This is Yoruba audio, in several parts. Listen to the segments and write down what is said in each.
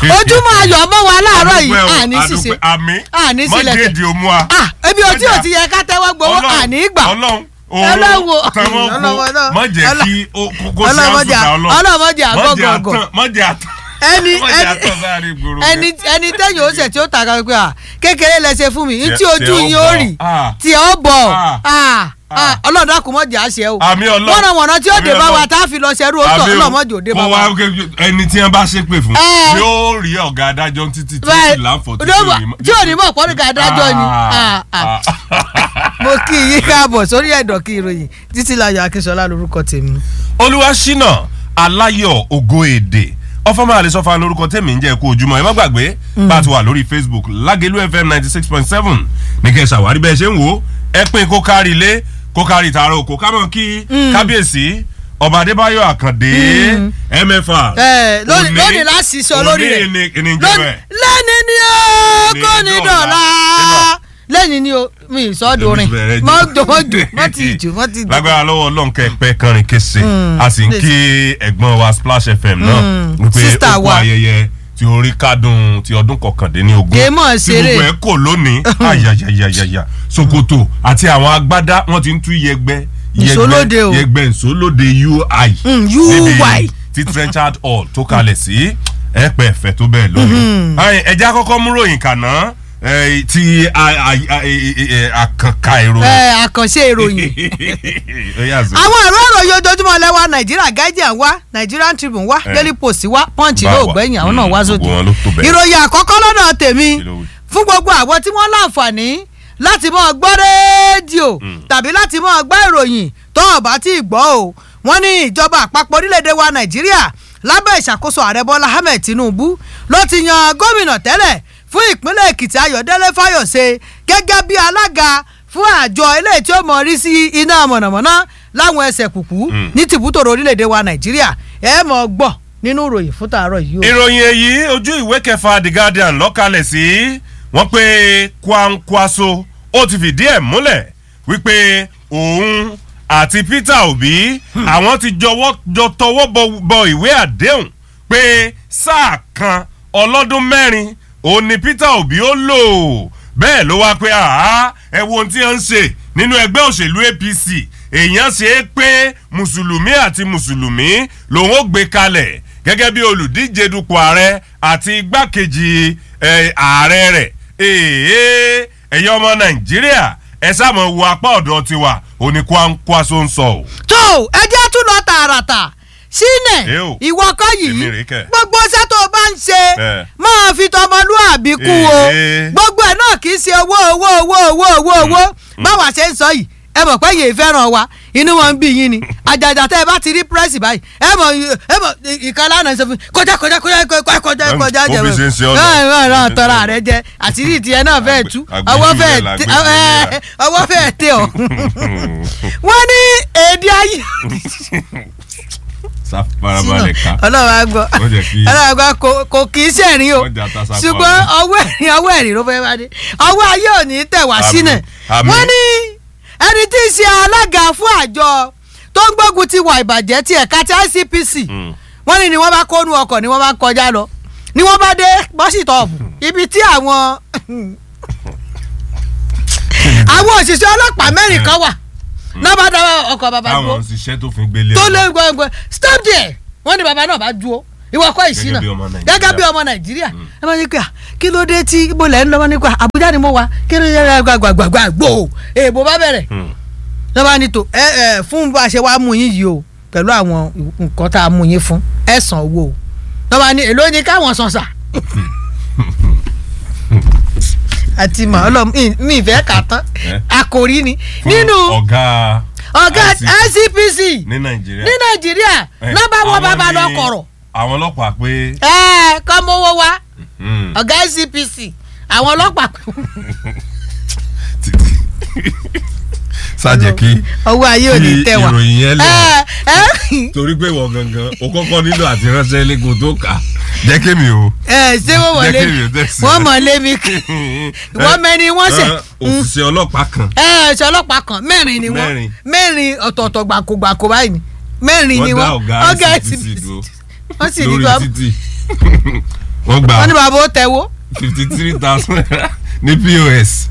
ojúmọ́ ayọ̀ mọ́ wa láàárọ̀ yìí Adúpẹ́ o, àní ṣìṣe adúpẹ́. àmì àní sílẹ̀ tẹ̀. mọ́jèdè òmu wa. ah ebi o tí o ti yẹ ká tẹ́wọ́ gbowó Ọlọ́run, àní gbà ọlọ́run Ọlọ́run o. òòrùn tẹmọ Ọlọ́run, kó Ọlọ́run. má jẹ́ Ọlọ́run. kí ó kó sí Ọlọ́mọdé àsùnta ọlọ́run ọlọ́mọdé àgọ́gọ̀gọ̀ má jẹ́ àtàn ẹni má jẹ́ ẹni àtàn sáré gbòòrò ẹni ẹni tẹ́yìn ó ṣẹ̀ tí ó tàkà pé à kékeré lẹ ṣe fún mi ní tí Tí- ojú tí ó yín ó bọ̀. rì Ah. tí ó bọ̀ Ah. Ah. Ah. ọlọ́run dákun mọ́ jà á ṣe o àmì ọlọ́run wọ́n wọ̀nà tí ó dé àmì bá wa Ọlọ́run. tá a fi lọ ṣerú ó tọ̀ Àmì o. ọlọ́mọdé ò dé bá Kó wa. wá ké- ẹni tí wọn bá ṣépè fún Eh. yóò rí ọ̀gá adájọ́ títí tí ó Bẹ́ẹ̀, sì láǹfọ̀ ló mọ̀- tí ò ní mọ̀ pọ́nrí ká adájọ́ ni Ah, ah. mo kí yín káàbọ̀ sórí ẹ̀dọ̀ kí ìròyìn títí láyọ̀ akínṣọlá lórúkọ tèmi. olúwaṣínà aláyọ̀ ògo èdè ọfọmọ àlesọfà lórúkọ tèmi ń jẹ́ kó ojúmọ́ ẹ má gbàgbé bá a ti wà lórí facebook lágẹlú fm ninety six point seven ní kẹ́ ẹ ṣàwárí bẹ́ẹ̀ ṣe ń wò ó ẹ pín kó kárí ilé kó kárí tààrà òkò kámọ́ kí kábíyèsí ọba adébáyọ̀ àkàndé mfa ẹ lónìí òní- lónìí la sì sọ lórí rẹ̀ òní ni kí ni ń jẹ́ lónìí bẹ́ẹ̀ lẹ́ni ni ó Ní kò ní dọ̀la. dọ̀la Nígbà- lẹ́ni ni ó mi ìsọdún rìn Bẹ̀rẹ̀ jù. mọ́ jò mọ́ jò mọ́ ti jù mọ́ ti jù. lágbára lọ́wọ́ ọlọ́run kẹ́pẹ́ kọrin kése a sì ń please. kí ẹ̀gbọ́n wa splash fm náà wípé sister ó kó wa. ayẹyẹ tí orí kádùn ti ọdún kọkàndínlógún Kèé mọ̀ tí ṣeré. gbogbo ẹ̀ kò lónìí ayayayayaya sokoto àti àwọn agbádá wọn ti ń tú yẹgbẹ́ Ìsólóde o. yẹgbẹ́ ìsólóde ui Mm, UI. níbi tí trenchard hall tó kalẹ̀ sí ẹ̀pẹ́ ẹ̀fẹ́ tó bẹ́ẹ̀ lónìí Ayin, ẹja kọ́kọ́ mú ròyìn kàná eh, ti a- a- a- e- e- e- àkànkà ìròyìn ẹ àkànṣe ìròyìn Ó yà zò. àwọn ìró ìròyìn ojoojúmọ́ lẹ́wà nàìjíríà guardian wá nigerian tribune wá Eh. daily post wá punch Bá ló wa. gbẹ̀yìn àwọn náà Mm, wá gbogbo sókè wọn ló tó bẹ́ẹ̀. ìròyìn àkọ́kọ́ lọ́dọ̀ tèmi Kí ló wí? fún gbogbo àwọn tí wọ́n láǹfààní láti máa gbọ́ rédíò tàbí láti máa gbọ́ ìròyìn tó hàn bá tí ì gbọ́ o wọ́n ní ìjọba àpapọ̀ orílẹ̀-èdè wa nàìjíríà lábẹ́ ìṣàkóso ààrẹ bọ́lá ahmed tinubu ló ti yan gómìnà tẹ́lẹ̀ fún ìpínlẹ̀ èkìtì ayọ̀délé fáyọ̀ṣe gẹ́gẹ́ bí alága fún àjọ eléyìí tí ó mọ̀ rí sí iná mọ̀nàmọ́ná láwọn ẹsẹ̀ kùkú ní tìbútòrò orílẹ̀-èdè wa nàìjíríà ẹ mọ̀ gbọ́ nínú ìròyìn fún tàárọ̀ yìí o. ìròyìn èyí ojú ìwé kẹfà the guardian lọ́kàlẹ̀ sí wọ́n pé kwankwaso ó ti fìdí ẹ̀ múlẹ̀ wípé òun àti peter obi àwọn ti jọwọ́ jọ tọwọ́ bọ- bọ ìwé àdéhùn pé sáà kan ọlọ́dún mẹ́rin òun ni peter obi ó lò bẹ́ẹ̀ ló wá pé àá ẹ wo ohun tí wọ́n ń ṣe nínú ẹgbẹ́ òṣèlú apc èèyàn ṣe é pé mùsùlùmí àti mùsùlùmí lòun ó gbé kalẹ̀ gẹ́gẹ́ bí olùdíje dupò ààrẹ àti igbákejì eh, ààrẹ rẹ̀ èèyàn ẹ̀yọ́ ọmọ nàìjíríà ẹ sáàmù wo apá ọ̀dọ̀ tiwa oníkwánkwaso ń sọ o. tó ẹ jẹ́ tún lọ tààràtà sínẹ̀ Ẹ o. ìwọ kọ́ Èmi yìí rèé kẹ̀. gbogbo iṣẹ́ tó o bá ń ṣe Ẹ. máa fi tọmọlúàbí kú o Ee. gbogbo ẹ̀ náà kì í ṣe owó owó owó owó owó owó báwa ṣe ń sọ yìí ẹ mọ̀ pé yèé fẹ́ràn wa inú wọn ń bí yín ni àjàjà tẹ́ ẹ bá ti rí pírẹ́sì báyìí ẹ mọ̀ ẹ mọ̀ ìkan lánàá ṣe fún kọjá kọjá kọjá kọjá kọjá Ẹm, kọjá ó jẹ fi ṣe ń ṣe ọ́ lọ. ẹ ẹ ràn tọ́ra rẹ jẹ àtìrí ìtìyẹ náà fẹ́ẹ̀ tú Àgbẹ̀- ọwọ́ àgbẹ̀ fẹ́ẹ̀ ìjìnlẹ̀ tẹ làgbẹ̀ ọwọ́ fẹ́ẹ̀ tẹ ọ wọ́n ní èdè ayé sá farabalẹ̀ ká ọlọ́run á gbọ́ Wọ́n jẹ́ kí- ọlọ́run á gbọ́ kò- kò kì í sẹ̀rín o Wọ́n jẹ́ àtàsà pa ṣùgbọ́n ọ̀rọ̀. ọwọ́ ẹ̀rín ọwọ́ ẹ̀rín ló fẹ́ wá dé ọwọ́ ayé ò ní tẹ̀ wá Àmín, sílẹ̀ àmín. wọ́n ní ẹni tí í ṣe alága fún àjọ tó ń gbógun ti wà ìbàjẹ́ ti ẹ̀ka ti ICPC Mm. wọ́n ní ni wọ́n bá kónú ọkọ̀ ni wọ́n bá kọjá lọ ni wọ́n bá dé bọ́sítọ̀ọ̀bù ibi tí àwọn àwọn òṣìṣẹ́ ọlọ́pàá mẹ́rin kan wà náà bá dá ọkọ̀ bàbá dúró táwọn òṣìṣẹ́ tó fi gbélé tó ọ̀la. lé gbọ̀ngbọ̀n stop there wọ́n ní bàbá náà bá dúró ìwọ kọ́ ìṣínà Gẹ́gẹ́ bí ọmọ Nàìjíríà. gẹ́gẹ́ bí ọmọ nàìjíríà ẹ máa ní pé à, kí ló dé tí mo lẹ́ ń lọ́wọ́ nípa àbújá ni mo wà kí ló dé gbàgbàgbà gbò èèbò bá bẹ̀rẹ̀ Mm. lọ́wọ́ ní tò ẹ ẹ fún bá a ṣe wá mú yín yìí o pẹ̀lú àwọn nǹkan tá a mú yín fún ẹ san owó o lọ́wọ́ ní èló ni káwọn san sà àti màálù mi ìfẹ́ kà tán Eh? àkòrí ni Fún nínú ọ̀gá ọ̀gá ICPC ICPC ní nàìjíríà. ní nàìjíríà Eh, lọ́ba wọn àwọn bàbá lọ ní kọ̀rọ̀ àwọn ọlọ́pàá pé ẹ kọ́ mowó wá mm, ọ̀gá ICPC àwọn ọlọ́pàá pé sájẹ kí ọwọ́ ayé ò ní kí tẹ̀ wá ìròyìn yẹn lẹ̀ ẹ ẹ torí pé ìwọ gangan o kọ́kọ́ nílò àti ránṣẹ́ lẹ́gùn tó kà jẹ́ kémi o. ẹ ṣé wọ́n wọlé Jẹ́ kí èmi tẹ̀sí. wọ́n mọ̀ lé mi kí wọ́n mẹ́ni wọ́n ṣẹ̀ Eh, òṣìṣẹ́ ọlọ́pàá kan ẹ ṣe ọlọ́pàá kan mẹ́rin ni wọ́n Mẹ́rin. mẹ́rin ọ̀tọ̀ọ̀tọ̀ gbàkógbàkó báyìí ni mẹ́rin ni wọ́n dá wọ́n ọ̀gá ICPC dúró wọ́n sì ní lórí kọ́ títì wọ́n gba wọ́n ní bàbá ó tẹ̀wó. fifty three thousand naira ní pos.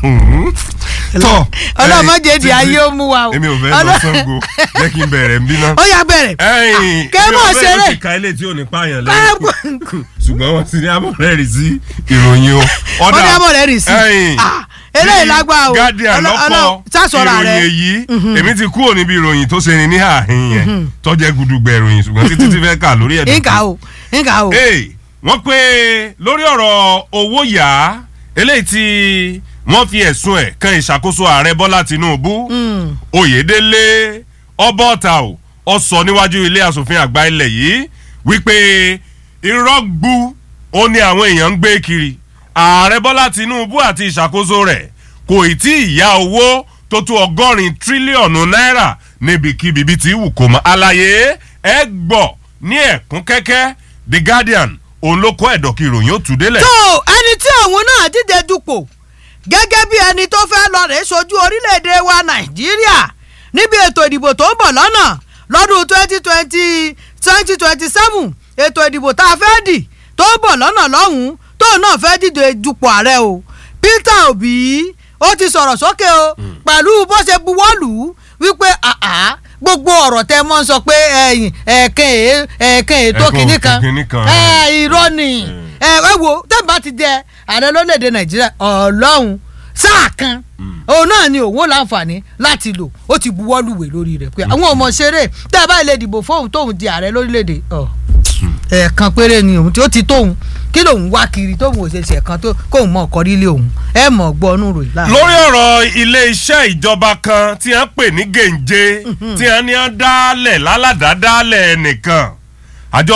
tọ́ ọlọ́mọdé di ayé ó mú wa o. èmi ò fẹ́ lọ Ọlọ́- Ṣàngó jẹ́ kí n bẹ̀rẹ̀ ń bí náà. ó yá bẹ̀rẹ̀. ẹ̀yìn Kẹ́ mọ̀ ṣeré. ó ti ka ilé tí ò ní pààyàn lẹ́yìn ṣùgbọ́n wọ́n ti ní abọ́rẹ́rì sí ìròyìn o. wọ́n ní abọ́ rẹ̀ rì sí. ẹ̀yìn Ah, eléyìí lágbá o. Guardian Ọlọ́- lọ́kọ́ Ọlọ́- sásọ̀rọ̀ ìròyìn rẹ̀. èyí èmi ti kúrò níbi ìròyìn tó ṣe ni ní àhín yẹn tọ́jẹ́ gudugbẹ̀ ìròyìn ṣùgbọ́n títí ti fẹ́ kà lórí ẹ̀dùn nǹka o nǹka o. Hey, wọ́n pé lórí ọ̀rọ̀ owó yá eléyìí tí wọ́n fi ẹ̀sùn ẹ̀ kan ìṣàkóso ààrẹ bọ́lá tinubu Mm. oyèdélé ọbọ̀ọ̀ta ò ọ sọ níwájú ilé asòfin àgbà ilẹ̀ yìí wípé irọ́ gbu ó ní àwọn èèyàn ń gbé kiri ààrẹ bọ́lá tinubu àti ìṣàkóso rẹ̀ kò ì tí ì yá owó tó tó ọgọ́rin tírílíọ̀nù náírà níbikíbi bí ti wù kó mọ́ àlàyé ẹ gbọ́ ní ẹ̀kún kẹ́kẹ́ the guardian òun ló kọ́ ẹ̀dọ̀kì ìròyìn ó tù délẹ̀. tó ẹni tí òun náà díje dupò gẹ́gẹ́ bí ẹni tó fẹ́ lọ rèé sojú orílẹ̀-èdè wa nàìjíríà níbi ètò ìdìbò tó ń bọ̀ lọ́nà lọ́dún twenty twenty twenty twenty seven ètò ìdìbò tá a fẹ́ dì tó ń bọ̀ lọ́nà lọ́hùn-ún tóun náà fẹ́ díje dupò ààrẹ o peter obi ó ti sọ̀rọ̀ sókè o pẹ̀lú bó ṣe buwọ́lù ú wípé àá gbogbo ọ̀rọ̀ tẹ mọ́ ń sọ pé ẹ̀yìn ẹ̀ẹ̀kan èé ẹ̀ẹ̀kan ètò Ẹ̀kan kìíní kan kìíní kan. ẹ̀ irọ́ ni ẹ ẹ wo tẹ́ǹbà ti jẹ ààrẹ lórílẹ̀‐èdè nàìjíríà ọlọ́run sáà kan òun náà ni òun ó láǹfààní láti lò ó ti buwọ́ lùwẹ̀ lórí rẹ̀ pé àwọn ọmọ ṣeré tẹ́ ẹ bá lè dìbò fóun tóun di ààrẹ lórílẹ̀‐èdè ọ ẹ̀ẹ̀kan péré ni òun tí ó ti tóun kí lòun wá kiri tóun ò ṣe ṣe ẹ̀kan tó kóun mọ̀ ọkọ rílé òun ẹ mọ̀ gbọ́ ọ́nù ròyìn láàárọ̀. lórí ọ̀rọ̀ ilé-iṣẹ́ ìjọba kan tí wọ́n pè ní gèǹje tí wọ́n ní wọ́n dálẹ̀ lálàdádálẹ̀ nìkan àjọ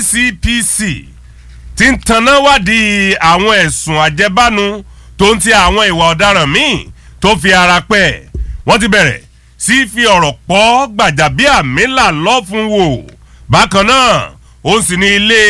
ICPC ti ń tanná wádìí àwọn ẹ̀sùn àjẹbánu tó ń ti àwọn ìwà ọ̀daràn míì tó fi ara pẹ́ wọ́n ti bẹ̀rẹ̀ sí fi ọ̀rọ̀ pọ̀ gbàjàbíàmílà lọ́fun wò bákan náà ó sì ní ilé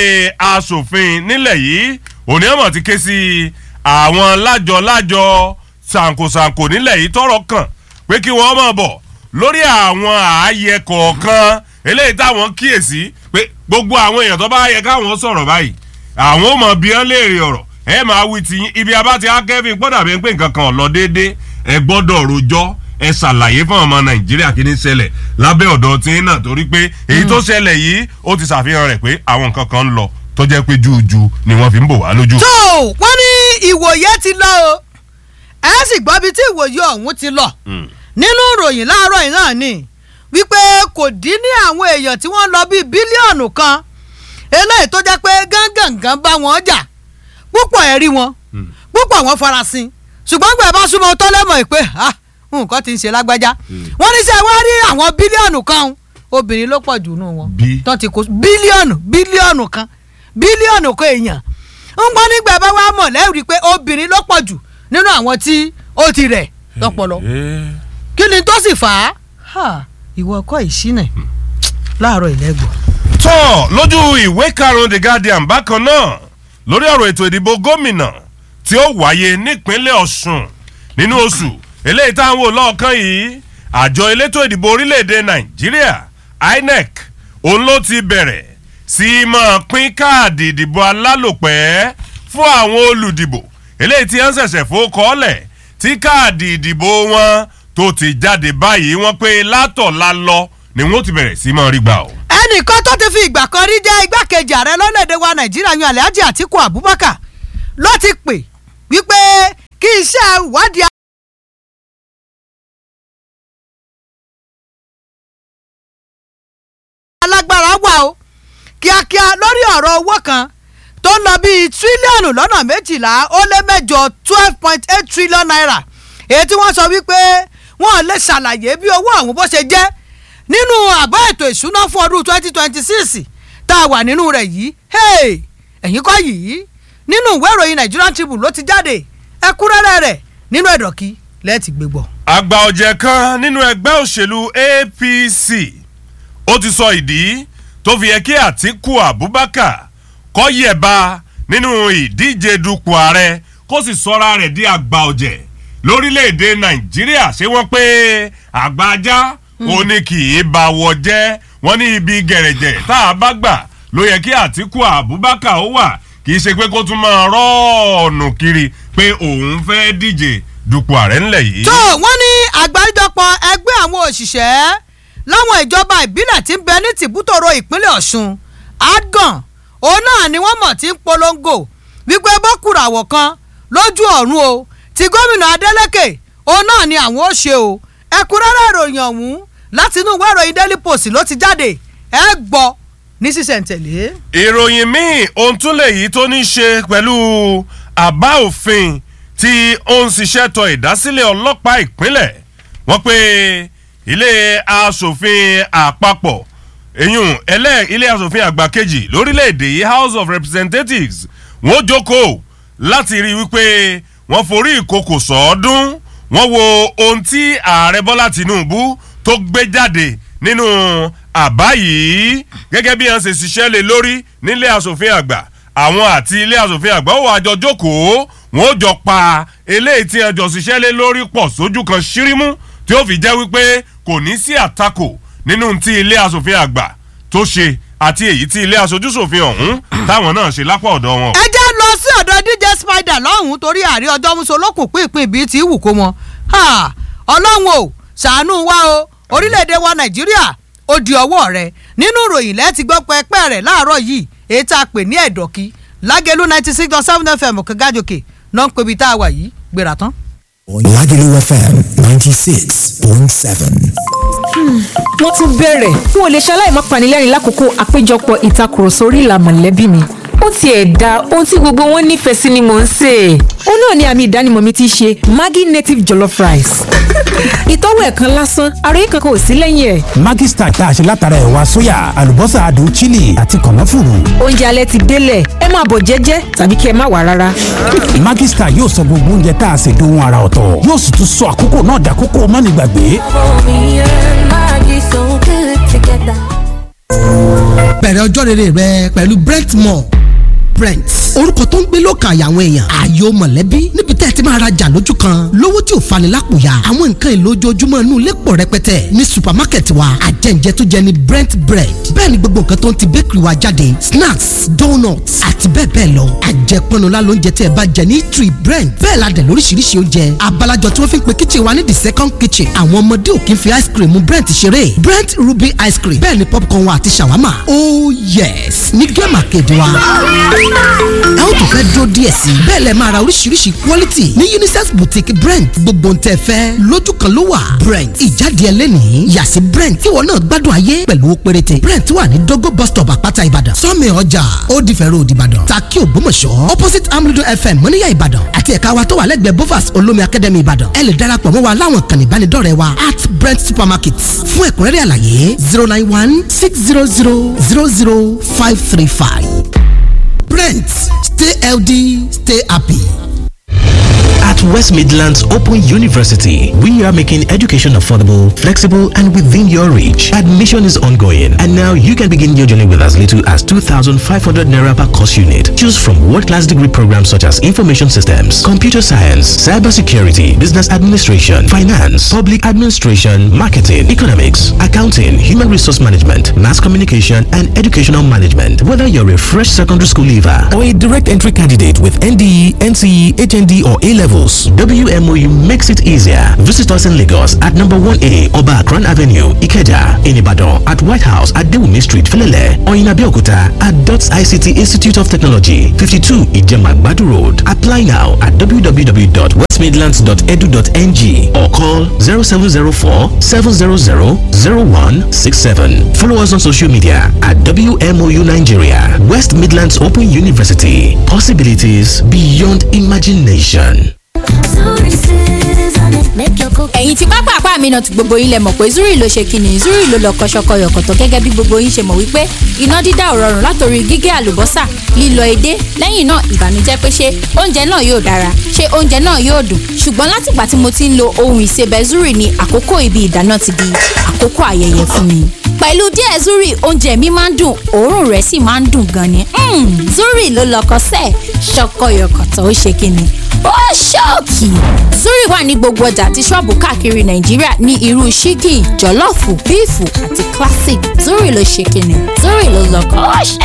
asòfin nílẹ̀ yìí òní ọmọ ti ké sí àwọn lájọ-lájọ ṣàǹkóṣàǹkó nílẹ̀ yìí tọrọ kàn pé kí wọ́n máa bọ̀ lórí àwọn ààyè kọ̀ọ̀kan eléyìí táwọn kíyèsí pé gbogbo àwọn èèyàn tó bá yẹ káwọn sọ̀rọ̀ báyìí àwọn ò mọ̀ bí wọ́n léèrè ọ̀rọ̀ ẹ máa wí ti yín ibi abá ti akẹ́fìn gbọ́dọ̀ bí pé nǹkan kan ò lọ déédéé ẹ gbọ́dọ̀ rojọ́ ẹ ṣàlàyé fún ọmọ nàìjíríà kí ní ṣẹlẹ̀ lábẹ́ ọ̀dọ̀ tí náà torí pé èyí tó ṣẹlẹ̀ yìí ó ti ṣàfihàn rẹ̀ pé àwọn nǹkan kan ń lọ tó jẹ́ pé júùjù ni wọ́n fi ń bò wá lójú. tó wọ́n ní ìwòye ti lọ o ẹ sì gbọ́ bí tí ìwòye ọ̀hún ti lọ nínú ìròyìn láàárọ̀ yìí náà ni wípé kò dín ní àwọn èèyàn tí wọ́n lọ bíi bílíọ̀nù kan eléyìí tó jẹ́ pé gángangan bá wọn jà púpọ̀ ẹ̀rí wọn púpọ̀ wọn farasin ṣùgbọ́n gbẹ̀ bá súnmọ́ tó lẹ́mọ̀ pé ah, nǹkan ti ń ṣe lágbájá wọ́n ní sẹ́ wọ́n rí àwọn bílíọ̀nù kan obìnrin ló pọ̀ jù nù wọn Bí? tó ti kó bílíọ̀nù bílíọ̀nù kan bílíọ̀nù kan èèyàn ń gbọ́ nígbà bá wà mọ̀ lẹ́rìí pé obìnrin ló pọ̀ jù nínú àwọn tí ó ti rẹ̀ lọ́pọ̀lọ́ kí ni tó sì fà á Ha, ìwọ ọkọ ìṣínà láàárọ̀ ìlẹ́gbọ̀n. tọ́ lójú ìwé karùn-ún the guardian bákan náà lórí ọ̀rọ̀ ètò ìdìbò gómìnà tí ó wáyé nípínlẹ̀ ọ̀ṣun nínú oṣù eléyìí tá à ń wò lọ́ọ̀kan yìí àjọ elétò ìdìbò orílẹ̀-èdè nàìjíríà inec òun ló ti bẹ̀rẹ̀ sí í máa pín káàdì ìdìbò alálòpẹ́ fún àwọn olùdìbò eléyìí tí wọ́n ṣẹ̀ṣẹ̀ fowókọ́lẹ̀ tí káàdì ìdìbò wọn tó ti jáde báyìí wọ́n pé látọ̀la lọ ni wọ́n ti bẹ̀rẹ̀ sí í máa rí gbà o. ẹnìkan tó ti fi ìgbà kan rí jẹ́ igbákejì ààrẹ lọ́lẹ́dẹ̀ wa nàìjíríà yan alhaji atiku abubakar ló ti pè wípé kí iṣẹ́ ìwádìí alágbára wà o kíákíá lórí ọ̀rọ̀ owó kan tó ń lọ bíi tírílíọ̀nù lọ́nà méjìlá ó lé mẹ́jọ twelve point eight trillion naira èyí tí wọ́n sọ wípé wọ́n lè ṣàlàyé bí owó ọ̀hún bó ṣe jẹ́ nínú àbá ètò ìṣúná fún ọdún twenty twenty six tá a wà nínú rẹ̀ yìí hey, ẹ̀yìn kọ́ yìí nínú ìwé ìròyìn Nigerian Tribune ló ti jáde ẹ̀kúnrẹ́rẹ́ rẹ̀ nínú ẹ̀dọ̀kí lẹ́ẹ̀tì gbégbọ́. àgbà ọ̀jẹ̀ kan nínú ẹgbẹ́ òṣèlú APC ó ti sọ ìdí tó fi yẹ kí Àtíkù Abubakar kó yẹ̀ba nínú ìdíje dupò ààrẹ kó sì sọra rẹ̀ di àgbà ọ̀jẹ̀ lórílẹ̀‐èdè Nàìjíríà ṣé wọ́n pé àgbà ajá ó ní kì í bá wọ jẹ́ wọ́n ní ibi gẹ̀rẹ̀jẹ̀ tá a bá gbà ló yẹ kí Àtíkù Abubakar ó wà kì í ṣe pé kó tún máa rọ́ọ̀nù kiri pé òun fẹ́ díje dupò ààrẹ ńlẹ̀ yìí. tó wọ́n ní àgbáríjọpọ̀ ẹgbẹ́ àwọn òṣìṣẹ́ láwọn ìjọba ìbílẹ̀ tí ń bẹ ní tìbútòrò ìpínlẹ̀ ọ̀ṣun adgan òun náà ni wọ́n mọ̀ tí ń polongo wípé bọ́kùràwọ̀ kan lójú ọ̀run o ti gómìnà adeleke òun náà ni àwọn ó ṣe o ẹ̀kúnrẹ́rẹ́ ìròyìn ọ̀hún láti inú ìwé ìròyìn daily post ló ti jáde ẹ gbọ́ ní sísẹ̀ntẹ̀lé. ìròyìn míì ohun tún lè yí tó ní í ṣe pẹ̀lú àbá òfin tí ó ń ṣiṣẹ́ tọ ìdásílẹ̀ ọlọ́pàá ìpínlẹ̀ wọ́n pé ilé asòfin àpapọ̀ eyín ẹlẹ́ ilé asòfin àgbà kejì lórílẹ̀‐èdè yìí house of representatives wọ́n jókòó láti rí i wípé wọ́n forí ìkòkò sọ́ọ́dún wọ́n wo ohun tí ààrẹ bọ́lá tìǹbù tó gbé jáde nínú àbá yìí gẹ́gẹ́ bí wọ́n ṣe ṣiṣẹ́ lé lórí nílé asòfin àgbà àwọn àti ilé asòfin àgbà ó wà jọ jókòó wọn ó jọ pa eléyìí tí wọ́n jọ ṣiṣẹ́ lé lórí pọ̀ sójú kan ṣírímú tí ó fi jẹ́ wípé kò ní sí àtakò nínú tí ilé asòfin àgbà tó ṣe àti èyí tí ilé aṣojúṣòfin ọ̀hún táwọn náà ṣe lápá ọ̀dọ̀ wọn. ẹ jẹ́ lọ sí ọ̀dọ̀ dj spider lọ́hùn-ún torí àrí ọjọ́ muso lókùn pínpín bíi ti wù kó mọ ọlọ́run o ṣàánú wa o orílẹ̀-èdè wa nàìjíríà ó di ọwọ́ rẹ nínú ìròyìn lẹ́ẹ̀tì gbọ́ pẹ́pẹ́ rẹ̀ láàárọ̀ yìí èyí tá a pè ní ẹ̀dọ̀kí lágẹ̀lú ninety six dot seven fm kẹgájòkè náà ń pebi tá a wà yìí gbéra tán. Lagelu FM ninety six point seven. wọ́n tún bẹ̀rẹ̀ n ò lè ṣaláì má panilẹ́rìn lákòókò àpéjọpọ̀ ìtakùrọ̀sọ orí ìlà mọ̀lẹ́bí mi ó tiẹ̀ da ohun tí gbogbo wọn nífẹ̀ẹ́ sí ni mò ń sè é ó náà ni àmì ìdánimọ̀ mi ti ṣe maggi native jollof rice ìtọ́wò ẹ̀kan lásán àròyé kankan ò sí lẹ́yìn ẹ̀ Maggi Star tá a ṣe látara ẹ̀wà sóyà àlùbọ́sà adùn chili àti kànáfùrù. oúnjẹ alẹ́ ti délẹ̀ ẹ máa bọ̀ jẹ́jẹ́ tàbí kí ẹ má wà rárá Maggi Star yóò sọ gbogbo oúnjẹ tá a ṣe dohun ara ọ̀tọ̀ yóò sì tún sọ àkókò náà dàkókò mánigbàgbé. Me and Maggie so good together. bẹ̀rẹ̀ ọjọ́ rere rẹ pẹ̀lú brentmore brent orúkọ tó ń gbé lọ́kàn àyà àwọn èèyàn ààyò mọ̀lẹ́bí níbi tẹ́ ẹ ti máa rajà lójú kan lówó tí ò fani lápòyà àwọn nǹkan èlò ojoojúmọ́ inú ilé pọ̀ rẹpẹtẹ ní supermarket wa àjẹǹjẹ tó jẹ ní brent bread bẹ́ẹ̀ ni gbogbo nǹkan tó ń ti bakery wa jáde snacks donuts àti bẹ́ẹ̀ bẹ́ẹ̀ lọ àjẹpọnula lóúnjẹ tí ẹ bá jẹ ní tree brent bẹ́ẹ̀ la dẹ̀ lóríṣiríṣi oúnjẹ abalajọ tí wọ́n fi ń pe kitchen wa ní the second kitchen àwọn ọmọdé ò kí ń fi ice cream brent ṣeré brent ruby ice cream bẹ́ẹ̀ ni popcorn wa àti shawarma oh yes ní gẹ́mà kéde wa ẹ ó tún fẹ́ dúró díẹ̀ sí i bẹ́ẹ̀ lẹ máa ra oríṣiríṣi quality ní unisex boutique brent gbogbo ń tẹ́ fẹ́ lójú kan ló wà brent ìjáde ẹlẹ́nìí yàsí brent kíwọ náà gbádùn ayé pẹ̀lú owó péréte brent wà ní dogo bus stop àpáta ìbàdàn sọ́mi ọjà ó di fẹ́rẹ́ òdì ìbàdàn takí ògbómọ̀ṣọ́ opposite amrido fm mọ́níyà ìbàdàn àti ẹ̀ka wa tó wà lẹ́gbẹ̀ẹ́ bovas olómi academy ìbàdàn ẹ lè darapọ̀ mọ́ wa láwọn kan ìbánidọ́rẹ̀ẹ́ wa at brent supermarket fún ẹ̀kúnrẹ́rẹ́ àlàyé zero nine one six zero zero zero zero five three five. Brent, stay healthy, stay happy. At West Midlands Open University, we are making education affordable, flexible, and within your reach. Admission is ongoing, and now you can begin your journey with as little as 2,500 naira per course unit. Choose from world-class degree programs such as information systems, computer science, cybersecurity, business administration, finance, public administration, marketing, economics, accounting, human resource management, mass communication, and educational management. Whether you're a fresh secondary school leaver or a direct entry candidate with NDE, NCE, HND, or A levels, WMOU makes it easier. Visit us in Lagos at number 1A Oba Akran Avenue, Ikeja, in Ibadan, at White House at Dewumi Street, Felele, or in Abeokuta at DOTS ICT Institute of Technology, 52 Ijemagbadu Road. Apply now at www.westmidlands.edu.ng or call 0704 700 0167. Follow us on social media at WMOU Nigeria, West Midlands Open University. Possibilities beyond imagination. ẹ̀yin tí pápá àpá mi náà ti gbogbo yín lẹ mọ̀ pé zuri ló ṣe kíni zuri ló lọ kọ́ṣọ́kọ́ yọ̀kọ̀tọ̀ gẹ́gẹ́ bí gbogbo yín ṣe mọ̀ wípé iná dídá ò rọrùn látòrí gígé àlùbọ́sà lílọ edé lẹ́yìn náà ìbànújẹ́ pé ṣé oúnjẹ náà yóò dára ṣé oúnjẹ náà yóò dùn ṣùgbọ́n látìgbà tí mo ti ń lo ohun ìsebẹ̀ zuri ni àkókò ibi ìdáná ti di àkókò ayẹyẹ fún mi pẹ̀lú díẹ̀ zuri oúnjẹ mi máa ń dùn òórùn rẹ̀ sì máa ń dùn gan ni Mm, zuri ló lọkọ sẹ́ẹ̀ ṣọkọyọkọ̀tọ̀ ó ṣe kíni ó ṣọ́ọ̀kì zuri wà ní gbogbo ọjà àti ṣọ́ọ̀bù káàkiri nàìjíríà ní irú ṣíkì jọ̀lọ́ọ̀fù bíìfù àti classic zuri ló ṣe kíni zuri ló lọkọ ó ṣe